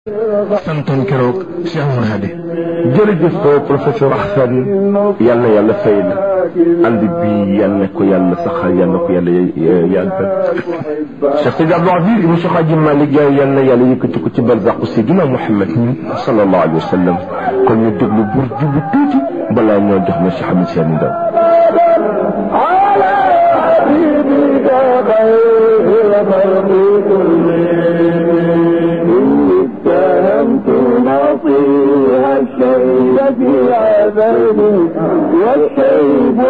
santoon keroog Cheikh Oumar Hadi jërëjëf professeur Ahsani yal na yàlla fay la ànd bi yal na ko yàlla saxal yal na ko yàlla yàggal Cheikh Sidi Abdou Aziz ibn Cheikh Hadji Malick Gaye yal na yàlla yëkkati ko ci barzaqu Seydina Mouhamed sallallahu alayhi wa sallam kon ñu déglu bur jubu tuuti balaa ñoo jox na Cheikh Ahmed Tidiane Ndao على حبيبك خير خلق كل